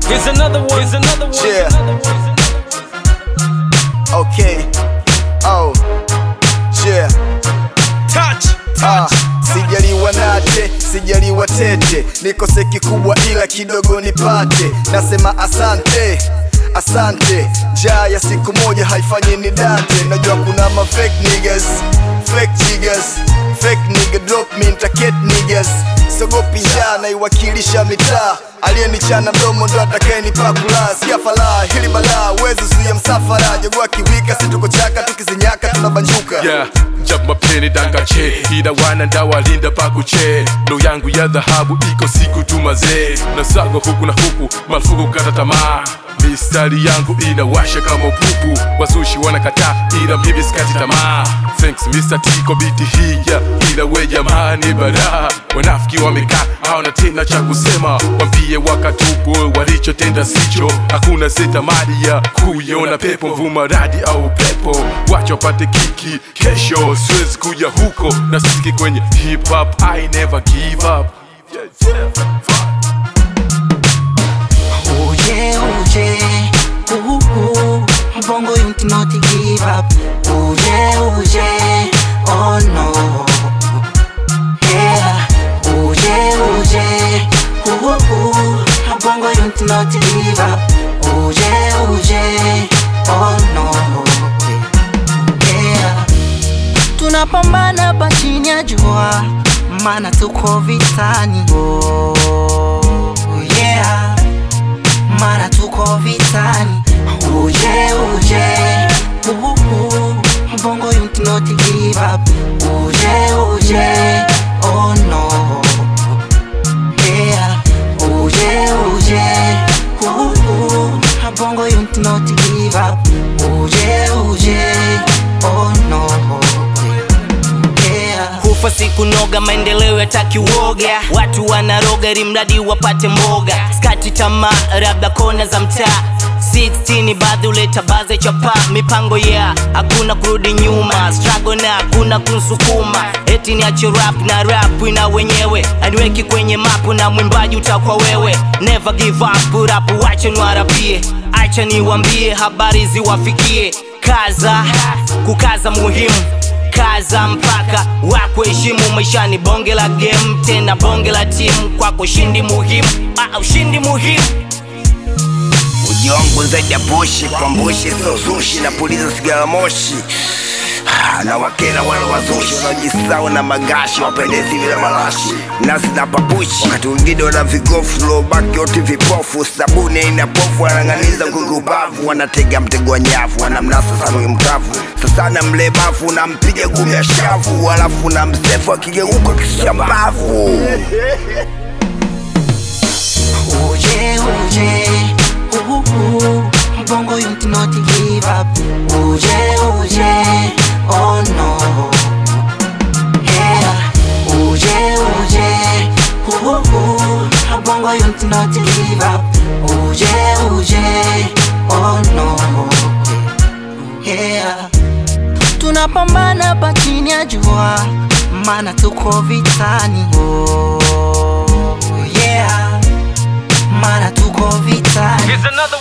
Here's another one. Here's another one. Yeah. Okay. Oh. Yeah. Touch. Ah, sijaliwa nate, sijaliwa tete, nikose kikubwa ila kidogo nipate. Nasema asante, asante. Njaa ya siku moja haifanyi ni date. Najua kuna ma fake niggas, fake jiggers, fake nigga drop me nitaket niggas. Sogopi njaa naiwakilisha mitaa, aliyenichana mdomo ndo atakayenipa kula. Sikia falaa hili balaa, uwezi zuia msafara. Jogua kiwika, situko chaka, tukizinyaka tunabanjuka. yeah jab mapeni dangache ila wana ndawalinda pakuche ndo yangu ya dhahabu iko siku tu mazee nasaga huku na huku marufuku kata tamaa mistari yangu inawasha kama upupu wazushi wanakataa ila mimi sikati tamaa thanks Mr. T kwa biti hii ya ila we jamani bara wanafiki wamekaa hawana tena cha kusema wambie wakatubu walichotenda sicho hakuna setamari ya kuiona pepo mvuma radi au pepo wacha wapate kiki kesho siwezi kuja huko na sisiki kwenye hip hop I never give up yeah, yeah. Fuck. Oh yeah, oh yeah, ooh, ooh. Bongo unit not to give up. Oh yeah, oh yeah, oh no. Yeah, oh yeah, oh yeah, ooh, ooh. Bongo unit not to give up. Oh yeah, oh yeah, oh no. Yeah, tunapambana hapa chini ya jua, maana tuko vitani. Oh yeah mara tuko vitani uje uje uhu bongo unit not give up uje uje oh no yeah uje uje uhu bongo unit not give up uje uje oh no yeah kufa siku noga, maendeleo yataki uoga, watu wanaroga ili mradi wapate mboga, skati tamaa, labda kona za mtaa 16 baadhi uleta baze chapa mipango ya yeah. hakuna kurudi nyuma struggle na hakuna kunsukuma eti niache rap na rap ina wenyewe aniweki kwenye mapu na mwimbaji utakuwa wewe never give up rap wache niwarapie acha niwambie habari ziwafikie kaza kukaza muhimu kaza mpaka wakuheshimu maishani bonge la game tena bonge la timu kwako ushindi muhimu ah, ushindi muhimu uji wangu zaidi ya bushi kwa mbushi so zushi na puliza sigara moshi Ah, na wakera wale wazushi wanaojisau na magashi wapendezi vile marashi nasi na papushi wakati wengine wana vigofu lobaki wote vipofu sabuni aina pofu wanang'aniza kukubavu wanatega mtego wa nyavu wanamnasa samwi mkavu sasana mlemavu nampiga gumi ya shavu alafu na msefu akigeuka kishambavu Uje, uje, uhu, bongo unit not give up. Uje, uje, oh no. Yeah, uje, uje, uhu, bongo unit not give up. Uje, uje, oh no. Yeah, tunapambana hapa chini ya jua, maana tuko vitani. Oh, yeah, maana tuko vitani. Here's another